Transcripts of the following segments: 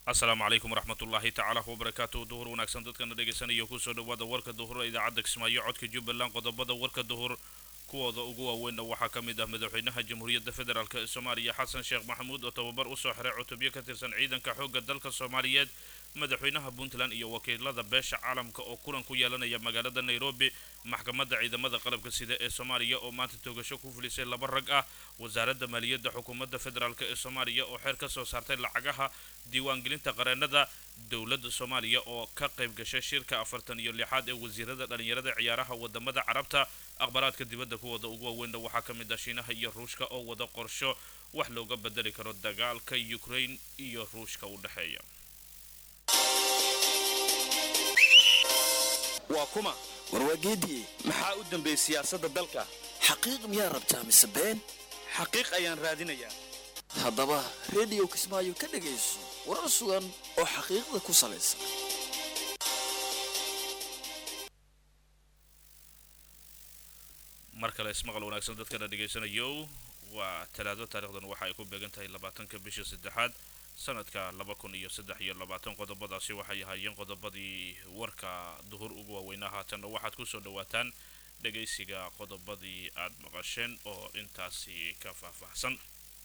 asalaamu calaykum waraxmatullaahi tacaala wabarakaatu duhur wanaagsan dadkana dhegaysanaya kusoo dhawaada warka duhur ee idaacadda kismaayo codka jubbaland qodobada warka duhur kuwooda ugu waaweynna waxaa ka mid ah madaxweynaha jamhuuriyadda federaalk ee soomaaliya xasan sheekh maxamuud oo tababar usoo xiray cutubyo ka tirsan ciidanka xoogga dalka soomaaliyeed madaxweynaha puntland iyo wakiilada beesha caalamka oo kulan ku yeelanaya magaalada nairobi maxkamadda ciidamada qalabka sida ee soomaaliya oo maanta toogasho ku fulisay laba rag ah wasaaradda maaliyadda xukuumadda federaalk ee soomaaliya oo xeer ka soo saartay lacagaha diiwaangelinta qareenada dowladda soomaaliya oo ka qayb gashay shirka afartan iyo lixaad ee wasiirada dhalinyarada ciyaaraha wadamada carabta akhbaaraadka dibadda kuwooda ugu waaweynna waxaa ka mid ah shiinaha iyo ruushka oo wada qorsho wax looga bedeli karo dagaalka ukraine iyo ruushka u dhexeeya waa kuma warwaageediye maxaa u dambeeyey siyaasadda dalka xaqiiq miyaa rabtaa mise been xaqiiq ayaan raadinayaa haddaba rediyo kismaayo ka dhegayso warar sugan oo xaqiiqda ku salaysan mar kale ismaqal wanaagsan dadkana dhegaysanayo waa talaado taarikhdan waxa ay ku beegan tahay labaatanka bisha saddexaad sanadka laba kun iyo saddex iyo labaatan qodobadaasi waxay ahaayeen qodobadii warka duhur ugu waaweynaa haatanna waxaad kusoo dhawaataan dhagaysiga qodobadii aad maqasheen oo intaasi ka faahfaahsan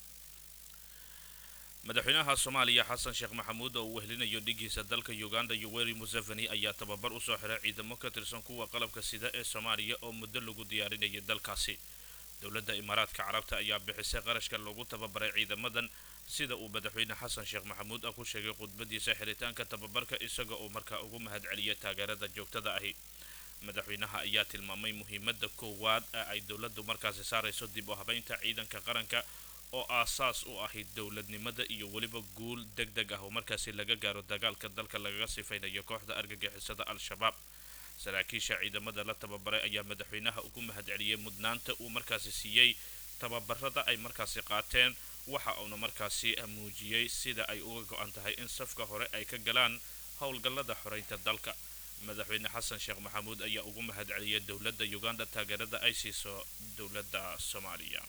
madaxweynaha soomaaliya xasan sheekh maxamuud oo uu wehlinayo dhigiisa dalka uganda yoweri museveni ayaa tababar usoo xiray ciidamo ka tirsan kuwa qalabka sida ee soomaaliya oo muddo lagu diyaarinayay dalkaasi dowladda imaaraadka carabta ayaa bixisay qarashka lagu tababaray ciidamadan sida uu madaxweyne xasan sheekh maxamuud ah ku sheegay khudbadiisa xiritaanka tababarka isaga oo markaa ugu mahadceliyay taageerada joogtada ahi madaxweynaha ayaa tilmaamay muhiimada koowaad ee ay dowladdu markaasi saarayso dib u habeynta ciidanka qaranka oo aasaas u ahayd dowladnimada iyo weliba guul deg deg ah oo markaasi laga gaaro dagaalka dalka lagaga sifaynayo kooxda argagixisada al-shabaab saraakiisha ciidamada la tababaray ayaa madaxweynaha ugu mahadceliyey mudnaanta uu markaasi siiyey tababarada ay markaasi qaateen waxa uuna markaasi muujiyey sida ay uga go-an tahay in safka hore ay ka galaan howlgallada xoreynta dalka madaxweyne xasan sheekh maxamuud ayaa ugu mahadceliyay dowladda uganda taageerada ay siiso dowladda soomaaliya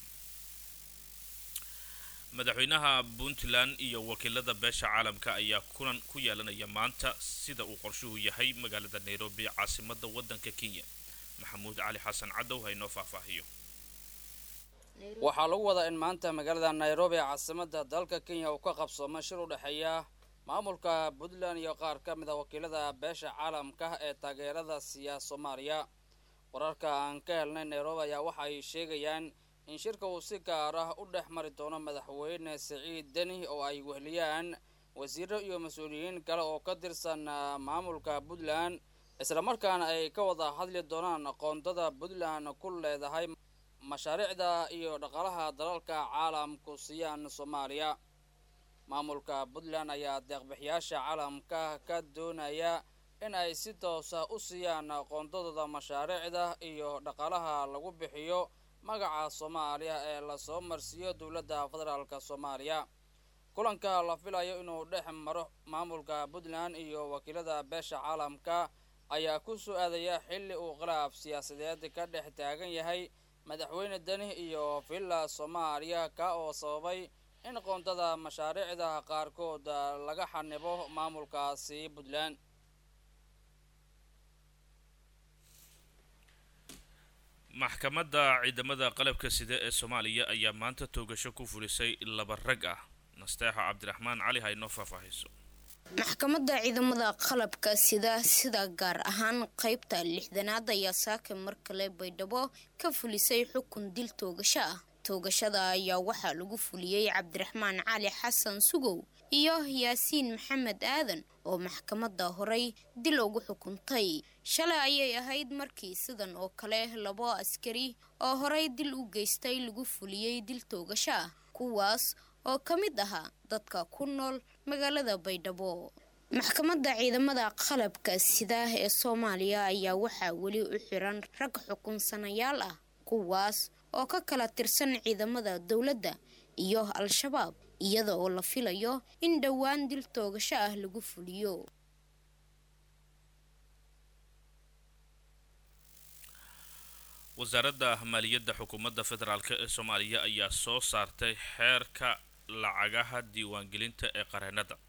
madaxweynaha puntland iyo wakiilada beesha caalamka ayaa kulan ku yeelanaya maanta sida uu qorshuhu yahay magaalada nairobi caasimada wadanka kenya maxamuud cali xasan cadow haynoo faahfaahiyo waxaa lagu wadaa in maanta magaalada nairobi caasimada dalka kenya uu ka qabsoomo shir u dhexeeya maamulka puntland iyo qaar ka mid a wakiilada beesha caalamka ee taageerada siiya soomaaliya wararka aan ka helnay nairobi ayaa waxa ay sheegayaan in shirka uu si gaar ah u dhex mari doono madaxweyne siciid deni oo ay wehliyaan wasiiro iyo mas-uuliyiin kale oo ka tirsan maamulka puntland islamarkaana ay ka wada hadli doonaan qoondada puntland ku leedahay mashaariicda iyo dhaqaalaha dalalka caalamku siiyaan soomaaliya maamulka puntland ayaa deeqbixiyaasha caalamka ka doonaya in ay si toosa u siiyaan qoondadooda mashaariicda iyo dhaqaalaha lagu bixiyo magaca soomaaliya ee lasoo marsiiyo dowladda federaalk soomaaliya kulanka la filayo inuu dhex maro maamulka puntland iyo wakiilada beesha caalamka ayaa ku soo aadaya xilli uu khilaaf siyaasadeed ka dhex taagan yahay madaxweyne deni iyo villa soomaaliya ka oo sababay in qoondada mashaariicda qaarkood laga xanibo maamulkaasi puntland maxkamadda ciidamada qalabka sida ee soomaaliya ayaa maanta toogasho ku fulisay laba rag ah nasteexo cabdiraxmaan cali haynoo faahfaahayso maxkamadda ciidamada qalabka sida sida gaar ahaan qeybta lixdanaad ayaa saaka mar kale baydhabo ka fulisay xukun dil toogasho ah toogashada ayaa waxaa lagu fuliyey cabdiraxmaan cali xasan sugow iyo yaasiin maxamed aadan oo maxkamadda horey dil ugu xukuntay shalay ayay ahayd markii sidan oo kale labo askari oo horey dil u geystay lagu fuliyey dil toogasho ah kuwaas oo ka mid ahaa dadka ku nool magaalada baydhabo maxkamadda ciidamada qalabka sida ee soomaaliya ayaa waxaa weli u xiran rag xukunsanayaal ah kuwaas oo ka kala tirsan ciidamada dowladda iyo al-shabaab iyada oo la filayo in dhowaan dil toogasho ah lagu fuliyo wasaaradda maaliyadda xukuumadda federaalk ee soomaaliya ayaa soo saartay xeerka lacagaha diiwaangelinta ee qareenada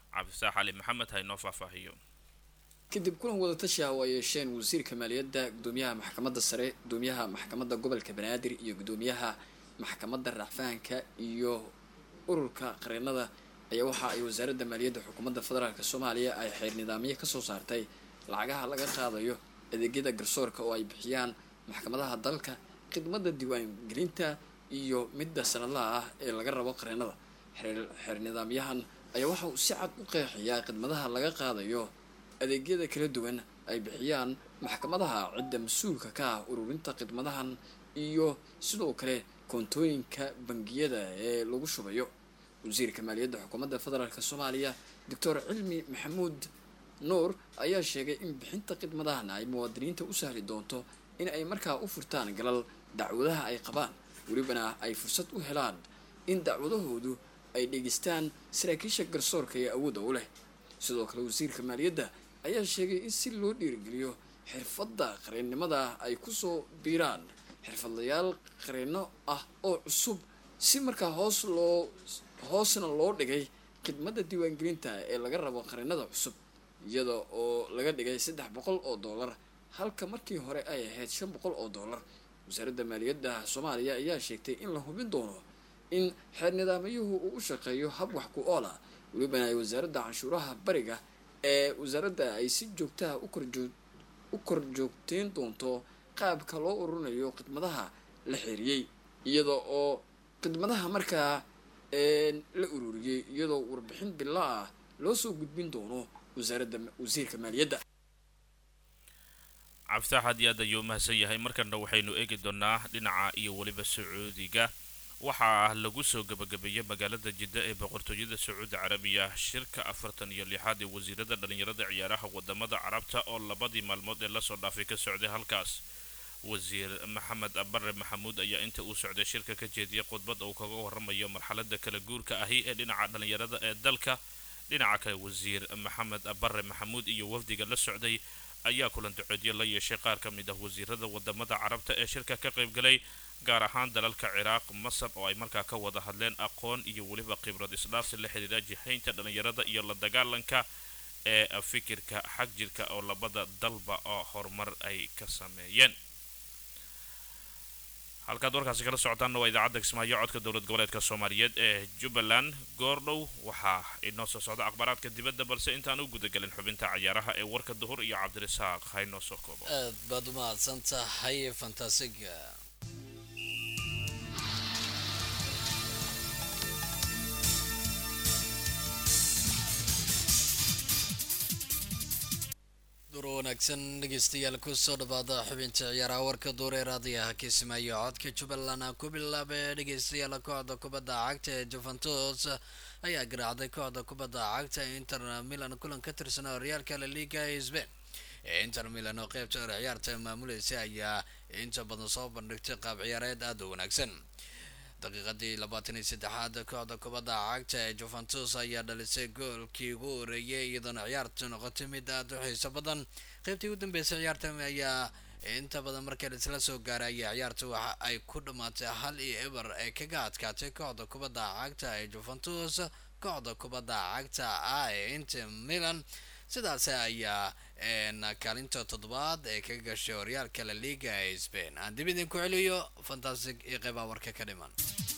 cabdisax cali maxamed ha inoo faahfaahiyo kadib kulan wadatashi ah oo ay yeesheen wasiirka maaliyadda gudoomiyaha maxkamadda sare gudoomiyaha maxkamadda gobolka banaadir iyo gudoomiyaha maxkamadda racfahanka iyo ururka qareenada ayaa waxa ay wasaaradda maaliyadda xukuumadda federaalk soomaaliya ay xeer nidaamyo kasoo saartay lacagaha laga qaadayo adeegyada garsoorka oo ay bixiyaan maxkamadaha dalka khidmadda diiwaangelinta iyo midda sanadlaha ah ee laga rabo qareenada xeer nidaamyahan ayaa waxa uu si cad u qeexayaa khidmadaha laga qaadayo adeegyada kala duwan ay bixiyaan maxkamadaha cidda mas-uulka ka ah ururinta khidmadahan iyo sidoo kale koontooyinka bangiyada ee lagu shubayo wasiirka maaliyadda xukuumadda federaalk soomaaliya doctor cilmi maxamuud nuur ayaa sheegay in bixinta khidmadahan ay muwaadiniinta u sahli doonto in ay markaa u furtaan galal dacwadaha ay qabaan welibana ay fursad u helaan in dacwadahoodu ay dhegeystaan saraakiisha garsoorka ee awoodda u leh sidoo kale wasiirka maaliyadda ayaa sheegay in si loo dhiirigeliyo xirfadda qareennimada ay kusoo biiraan xirfadlayaal qareenno ah oo cusub si markaa hoos loo hoosna loo dhigay khidmadda diiwaangelinta ee laga rabo qareennada cusub iyada oo laga dhigay saddex boqol oo dollar halka markii hore ay ahayd shan boqol oo dollar wasaaradda maaliyadda soomaaliya ayaa sheegtay in la hubin doono in xeer nidaamyuhu uu u shaqeeyo hab wax ku oola welibana ay wasaaradda canshuuraha bariga ee wasaaradda ay si joogtaha u kor joogteyn doonto qaabka loo ururinayo khidmadaha la xeeriyey iyada oo khidmadaha markaa la ururiyey iyadoo warbixin bila ah loo soo gudbin doono wasaaradda wasiirka maaliyadda cabditax aad iyo aad ayuu mahadsan yahay markana waxaynu eegi doonaa dhinaca iyo weliba sacuudiga waxaa lagu soo gabagabeeyey magaalada jidda ee boqortooyada sacuudi carabiya shirka afartan iyo lixaad ee wasiirada dhalinyarada ciyaaraha wadamada carabta oo labadii maalmood ee lasoo dhaafay ka socday halkaas wasiir maxamed abare maxamuud ayaa inta uu socday shirka ka jeediyay khudbad uu kaga waramayo marxalada kala guurka ahi ee dhinaca dhalinyarada ee dalka dhinaca kale wasiir maxamed abare maxamuud iyo wafdiga la socday ayaa kulan duceedyo la yeeshay qaar ka mid ah wasiirada wadamada carabta ee shirka ka qaybgalay gaar ahaan dalalka ciraaq masar oo ay markaa ka wada hadleen aqoon iyo weliba khibrad isdhaafsi la xidhiira jihaynta dhalinyarada iyo la dagaalanka ee fikirka xag jirka oo labada dalba oo horumar ay ka sameeyeen halkaad warkaasi kala socotaanna waa idaacadda kismaayo codka dowlad goboleedka soomaaliyeed ee jubbaland goordhow waxaa inoo soo socda akhbaaraadka dibadda balse intaan u gudagelin xubinta cayaaraha ee warka duhur iyo cabdirasaaq ha inoo soo koobo aad baad u mahadsan tahay fantasiga dur wanaagsan dhegeystayaal kusoo dhawaada xubinta ciyaaraha warka duure raadiyaha kismaayo codka jubbaland ku bilaabee dhegeystayaal kooxda kubadda cagta ee juventus ayaa garaacday kooxda kubadda cagta inter milan kulan ka tirsan horyaalka la liga ee sbain inter milan oo qeybta hore ciyaarta maamulaysa ayaa inta badan soo bandhigtay qaab ciyaareed aada u wanaagsan daqiiqadii labaatan iyo saddexaad kooxda kubadda cagta ee juventus ayaa dhalisay goolkii ugu horeeyay iyadoona ciyaartu noqotay mid aada u xiiso badan qeybtii ugu dambeysay ciyaarta ayaa inta badan markii laisla soo gaaray ayaa ciyaarta waxa ay ku dhammaatay hal iyo eber ee kaga adkaatay kooxda kubadda cagta ee juventus kooxda kubadda cagta ah ee inter milan sidaas ayaa kaalinta toddobaad ee ka gashay horyaalka la liga ee spain aan dib idinku celiyo fantastic iyo qeybaha warka ka dhiman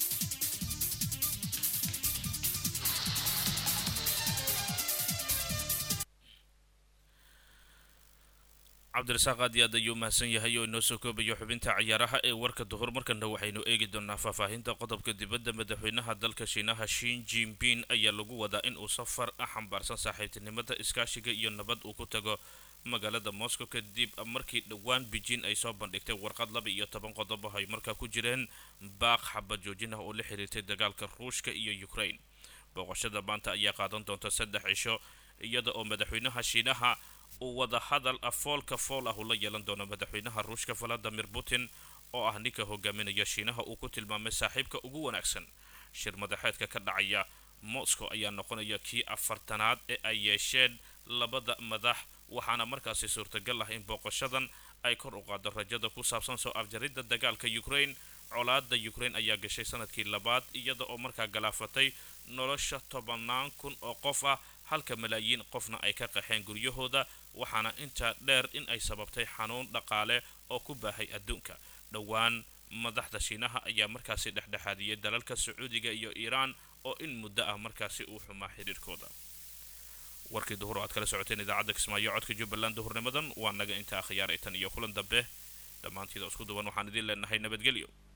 cabdirasaaq aad iyo aad ayuu mahadsan yahay oo inoo soo koobayo xubinta ciyaaraha ee warka duhur markana waxaynu eegi doonaa faahfaahinta qodobka dibadda madaxweynaha dalka shiinaha shin jinping ayaa lagu wadaa in uu safar ah xambaarsan saaxiibtinimada iskaashiga iyo nabad uu ku tago magaalada moscow kadib markii dhowaan beijing ay soo bandhigtay warqad laba iyo toban qodob ah ay markaa ku jireen baaq xabad joojin ah oo la xiriirtay dagaalka ruushka iyo ukraine booqashada maanta ayaa qaadan doonta saddex cisho iyada oo madaxweynaha shiinaha uu wada hadal afoolka fool ah uu la yeelan doono madaxweynaha ruushka valadimir putin oo ah ninka hogaaminaya shiinaha uu ku tilmaamay saaxiibka ugu wanaagsan shir madaxeedka ka dhacaya moscow ayaa noqonaya kii afartanaad ee ay yeesheen labada madax waxaana markaasi suurtagal ah in booqashadan ay kor u qaado rajada ku saabsan soo afjaridda dagaalka ukraine colaada ukraine ayaa gashay sanadkii labaad iyada oo markaa galaafatay nolosha tobanaan kun oo qof ah halka malaayiin qofna ay ka qaxeen guryahooda waxaana intaa dheer in ay sababtay xanuun dhaqaale oo ku baahay adduunka dhowaan madaxda shiinaha ayaa markaasi dhexdhexaadiyey dalalka sacuudiga iyo iiraan oo in muddo ah markaasi uu xumaa xiriirkooda warkii duhur oo aad kala socoteen idaacadda kismaayo codka jubbaland duhurnimadan waa naga intaa akhyaaraytan iyo kulan dambe dhammaantiida isku duwan waxaan idiin leenahay nabadgelyo